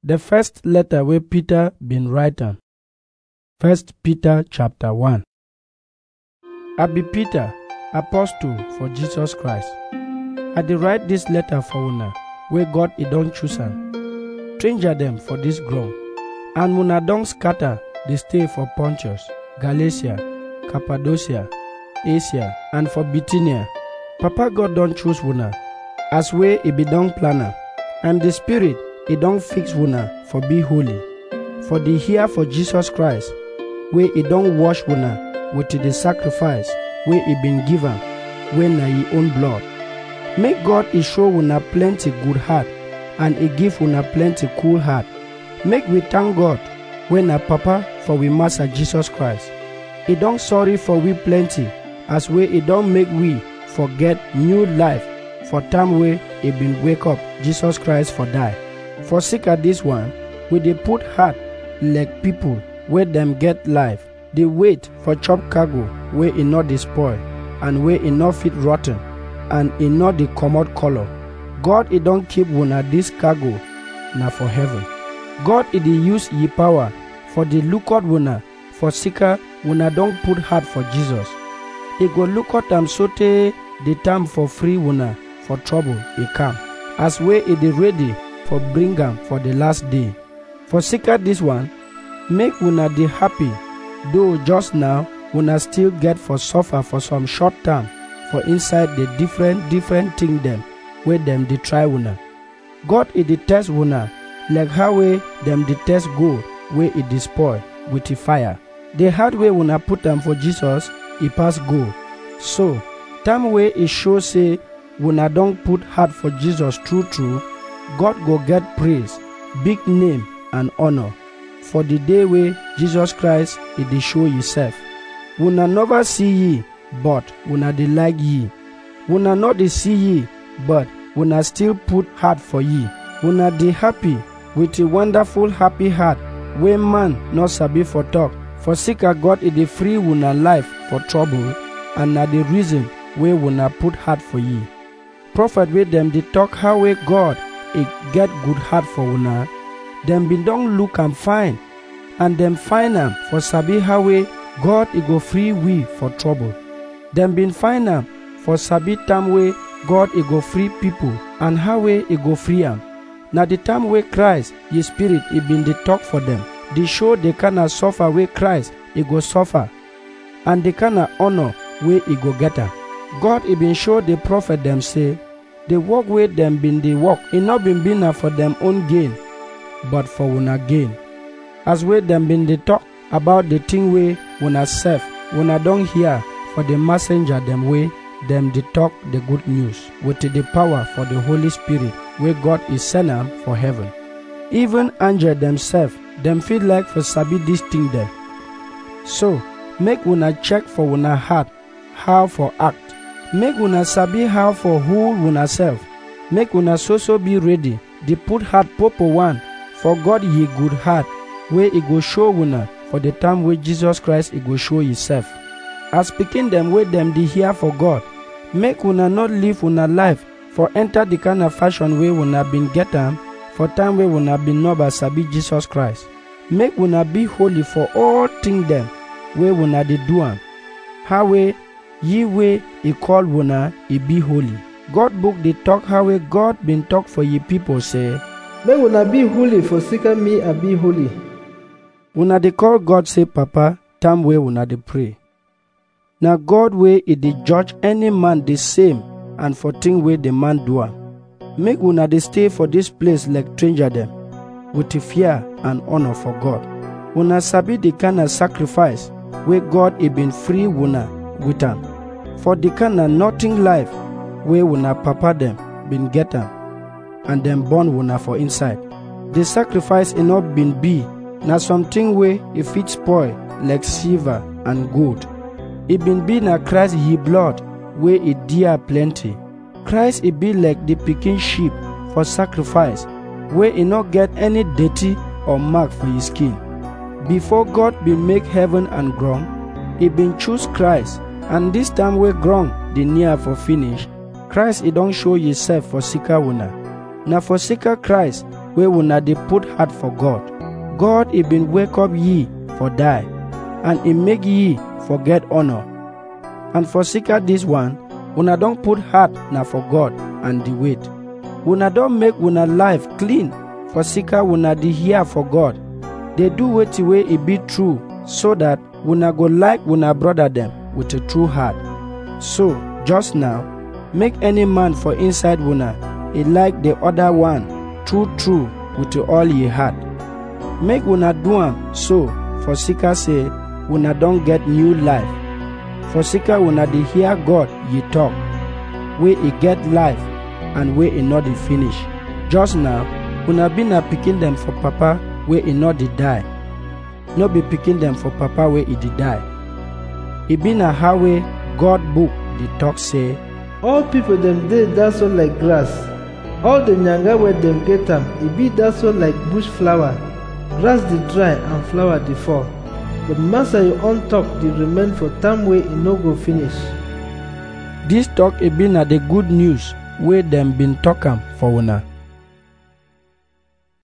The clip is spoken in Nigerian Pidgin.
The first letter wey Peter bin write am. First Peter chapter 1. I be Peter, apostle for Jesus Christ. I dey write dis letter for una wey God e don choose am. Stranger dem for dis ground, and una don scatter dey stay for Pontus, Galatia, Cappadocia, Asia, and for Bithynia. Papa God don choose una as wey e be don plan am, and the Spirit e don fix una for be holy, for the here for Jesus Christ, wey e don wash una with the sacrifice wey e been give am, wey na e own blood. Make God e show una plenty good heart and e give una plenty cool heart. Make we thank God wey na Papa for we Master Jesus Christ. E don sorry for we plenty as wey e don make we forget new life for time wey e been wake up Jesus Christ for die. For sake of dis one, we dey put heart like people wey dem get life, dey wait for chop cargo wey e no dey spoil and wey e no fit rot ten and e no dey comot colour. God e don keep una dis cargo na for heaven. God e dey use e power for dey look out una for sake una don put heart for Jesus. E go look out am sotey the time for free una for trouble e come, as wey e dey ready for bring am for the last day. For sake of dis one, make una dey happy, though just now una still get for suffer for some short time for inside the different different thing dem wey dem dey try una. God e dey test una like how wey dem dey test gold wey e dey spoil with the fire. The hard way una put am for Jesus e pass gold. So, time wey e show say una don put heart for Jesus true true, God go get praise, big name and honor for the day wey Jesus Christ e dey show himself. Una never see ye, but una dey like ye. Una no dey see ye, but una still put heart for ye. Una dey happy with a wonderful happy heart wey man no sabi for talk. For sake of God e dey free una life for trouble and na the reason wey una put heart for ye. Prophet wey dem dey talk how wey God e get good heart for una, dem bin don look am fine and dem find am for sabi how wey God e go free we for trouble. Dem bin find am for sabi time wey God e go free people and how wey e go free am. Na the time wey Christ, ye spirit e bin dey talk for dem, dey show the kind of suffer wey Christ e go suffer and the kind of honor wey e go get am. God e bin show the prophet dem say, the work wey dem bin dey work e no bin be na for dem own gain, but for una gain. As wey dem bin dey talk about the thing wey una sef, una don hear for the messenger dem wey dem dey talk the good news with the power for the Holy Spirit wey God is send am for heaven. Even angel themselves, dem fit like for sabi dis thing dem. So, make una check for una heart how for act. Make una sabi how for hold una self. Make una so so be ready, dey put heart popo one for God ye good heart wey e go show una for the time wey Jesus Christ e go show himself. As pikin dem wey dem dey hear for God, make una not live una life for enter the kind of fashion wey una bin get am for time wey una bin no sabi Jesus Christ. Make una be holy for all thing dem wey una dey do am. How wey ye wey e call una e be holy. God book dey talk how wey God bin talk for ye people say, Make una be holy for sake of me I be holy. una dey call God say papa time wey una dey pray. Na God wey e dey judge any man the same and for thing wey the man do am. Make una dey stay for dis place like stranger dem with the fear and honor for God. Una sabi the kind of sacrifice wey God e been free una with am. For the kind of nothing life wey una papa dem bin get am and dem born una for inside. The sacrifice e no bin be na something wey e fit spoil like silver and gold. E bin be na Christ ye blood wey e dear plenty. Christ e be like the pikin sheep for sacrifice wey e no get any dirty or mark for his skin. Before God bin make heaven and ground, e bin choose Christ and this time wey ground dey near for finish, Christ e don show himself for sika una. Na for sika Christ wey una dey put heart for God. God e bin wake up ye for die, and e make ye for get honor. And for sika dis one, una don put heart na for God and the wait. Una don make una life clean for sika una dey hear for God. Dey do wetin wey e be true so that una go like una brother dem with a true heart. So, just now, make any man for inside una e like the other one true true with all ye heart. Make una do am so for sika say una don get new life. For sika una dey hear God ye talk, wey e get life and wey e no dey finish. Just now, una be na pikin dem for papa wey e no dey die. No be pikin dem for papa wey e dey die. E be na how wey God book dey talk say, All people dem dey dat so like grass. All the nyanga wey dem get am, e be dat so like bush flower. Grass dey dry and flower dey fall. But master your own talk dey remain for time wey e no go finish. Dis talk e be na the good news wey dem bin talk am for una.